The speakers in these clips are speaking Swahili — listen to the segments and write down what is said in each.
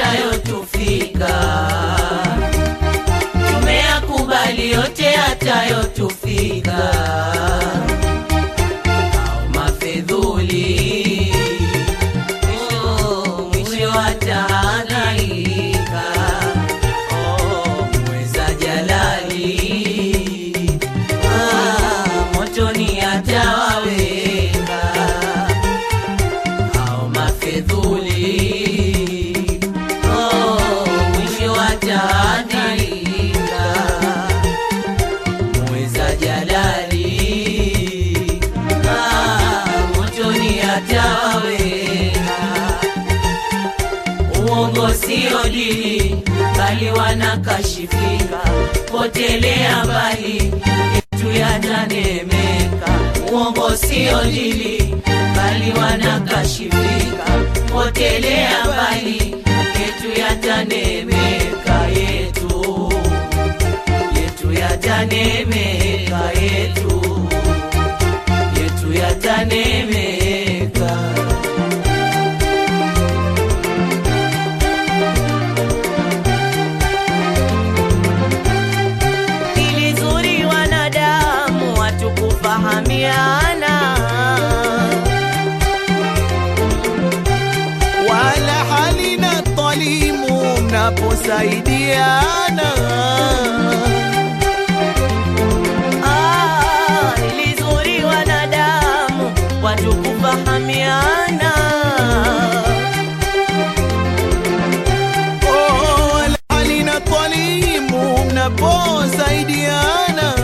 yatayotufika, tumeyakubali yote yatayotufika, au mafedhuli oh, mwisho atahangaika oh, mweza jalali ah, motoni atawaweka au mafedhuli oh, mwisho ataandika mweza jalali ah, motoni atawaweka uongo sio dini bali wanakashifika potelea mbali yetu yatanemeka uongo sio dini bali wanakashifika potelea mbali yetu yatanemeka yetu yetu yatanemeka yetu yetu yatanemeka ili zuri wanadamu watu kufahamiana wala halina talimu mnaposaidiana Ah, ili zuri wanadamu watu kufahamiana Oh, wala halina talimu mnaposaidiana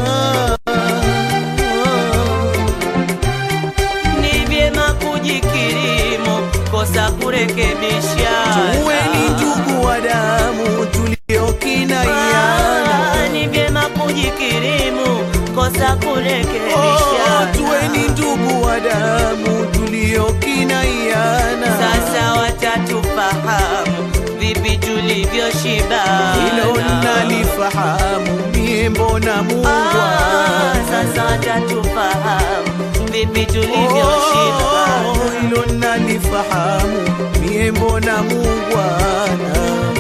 ni vyema kujikirimu kosa kurekebishana tuweni ndugu wa damu tuliokinaiana Ah, ni vyema kujikirimu kosa Oh, kurekebishana tuweni ndugu wa damu tuliokinaiana sasa watatufahamu vipi tulivyoshibana hilo nalifahamu mie mbona Ah, mungwana sasa watatufahamu vipi Oh, tulivyoshibana hilo nalifahamu mie mbona mungwana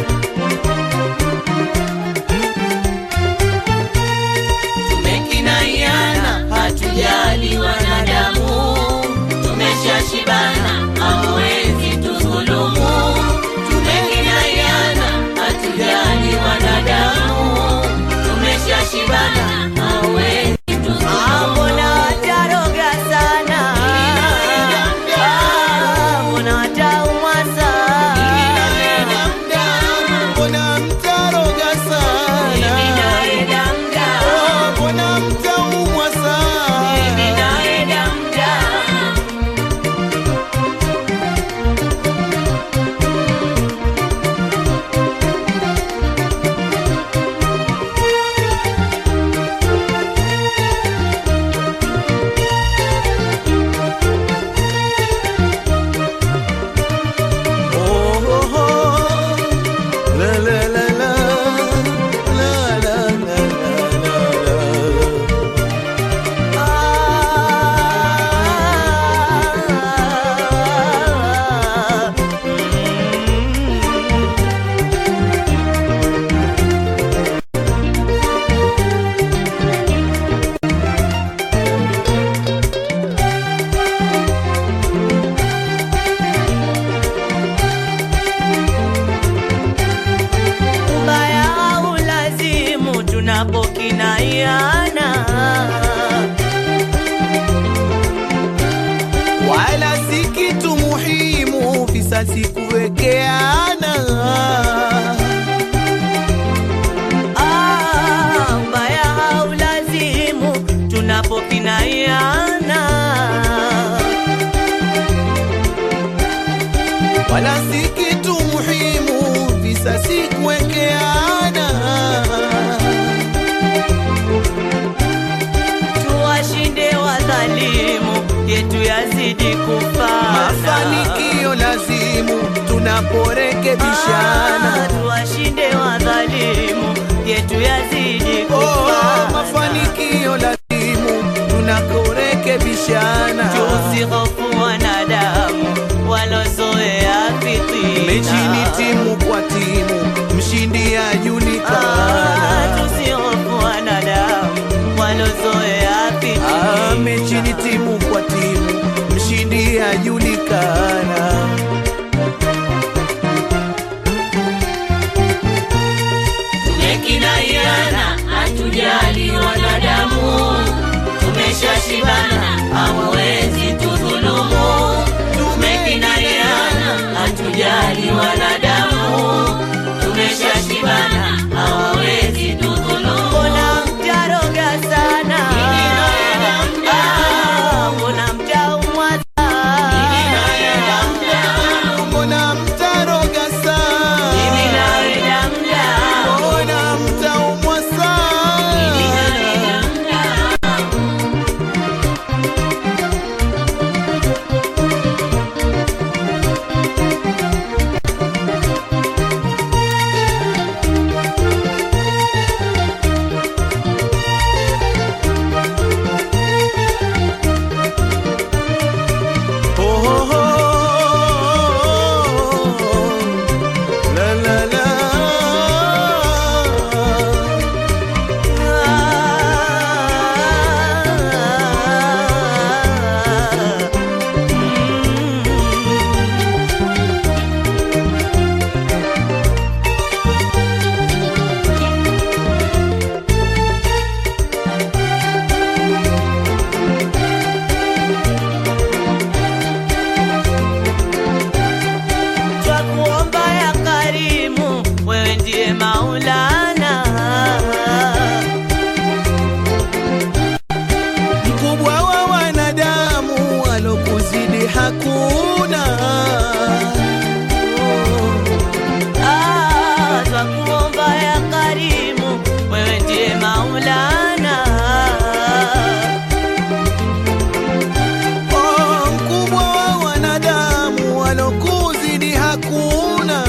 tumekinaiana hatujali wanadamu tumeshashibana hawezi tudhulumu tumekinaiana hatujali wanadamu tumeshashibana hawezi tudhulumu mbona wataroga sana Ah, mbona wataumwa sana mbona mtaroga sana Mimi naenda mda Oh, mbona mtaumwa sana Mimi naenda mda Oh, oh, oh. La, la, la, la. La, la, la, la, la, la. ubaya au lazimu tunapokinaiana wala si kitu muhimu visasi kuwekeana Ah, ubaya au lazimu tunapokinaiana wala si kitu muhimu visasi kuwekeana tuwashinde wadhalimu yetu yazidi kufana mafanikio lazimu tunaporekebishana Ah, tuwashinde wadhalimu yetu yazidi oh, kufana mafanikio lazimu tunakorekebishana tusihofu wanadamu walozoea fitina mechi ni timu kwa timu hatujali wanadamu, tumeshashibana, hawawezi tudhulumu. Tumekinaiana, hatujali wanadamu, tumeshashibana, hawawezi tudhulumu. Mbona mtaroga sana? Ah, mbona mtaumwa sana? mbona mtaroga sana Mimi nawe damda. mbona mtaumwa sana Oh, oh, oh, la la la. Twakuomba ya karimu, wewe ndiye Maulana. Mkubwa wa wanadamu alokuzidi hakuna. Ah, twakuomba ya karimu, wewe ndiye Maulana. Oh, mkubwa wa wanadamu alokuzidi hakuna.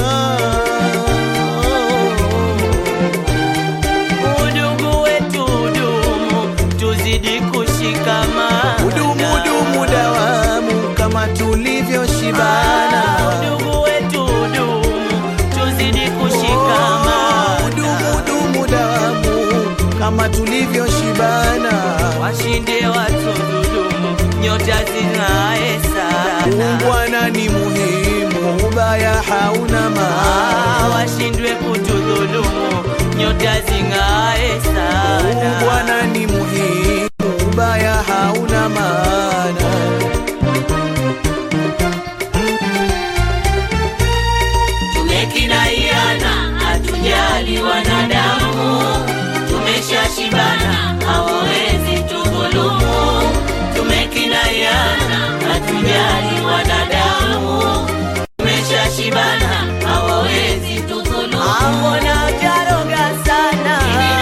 Udugu wetu udumu, tuzidi kushikamana. Udumu dumu dawamu kama tulivyoshibana. Ah, udugu wetu udumu, tuzidi Oh, kushikamana. Udumu dumu dawamu kama tulivyoshibana. washinde watu dhulumu, nyota zing'ae sana. Ungwana ni muhimu, ubaya hauna Ah, maana. washindwe kutudhulumu, nyota zing'ae sana. Ungwana ni muhimu, ubaya hauna maana. Tumekinaiana, hatujali wanadamu, tumeshashibana, hawawezi tudhulumu. Tumekinaiana, hatujali wanadamu, tumeshashibana, hawawezi tudhulumu. Mbona utaroga sana?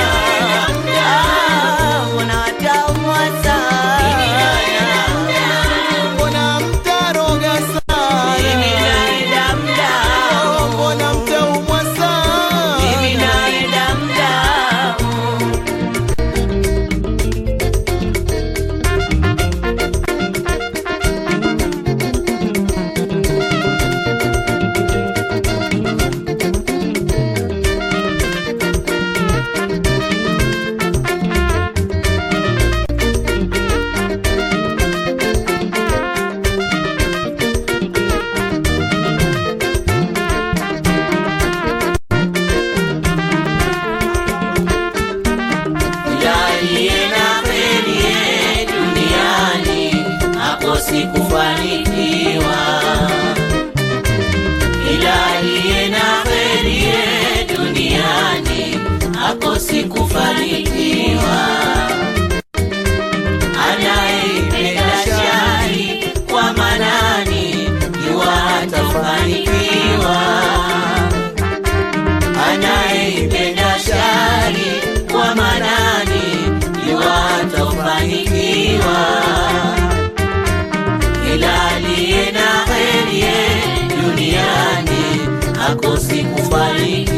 Ah, mbona wataumwa sana? Mbona mtaroga sana? Mimi naenda mdamu. Mbona mtaumwa sana? Mimi naenda mdamu. Yaliye na kheri ye duniani hakosi kufanikiwa, ila aliye na kheri ye duniani hakosi kufanikiwa. Anayeipenda shari kwa manani jua hatafanikiwa anayeipenda shari kwa manani jua hatafanikiwa. Kila aliye na heri ye duniani hakosi kufanikiwa.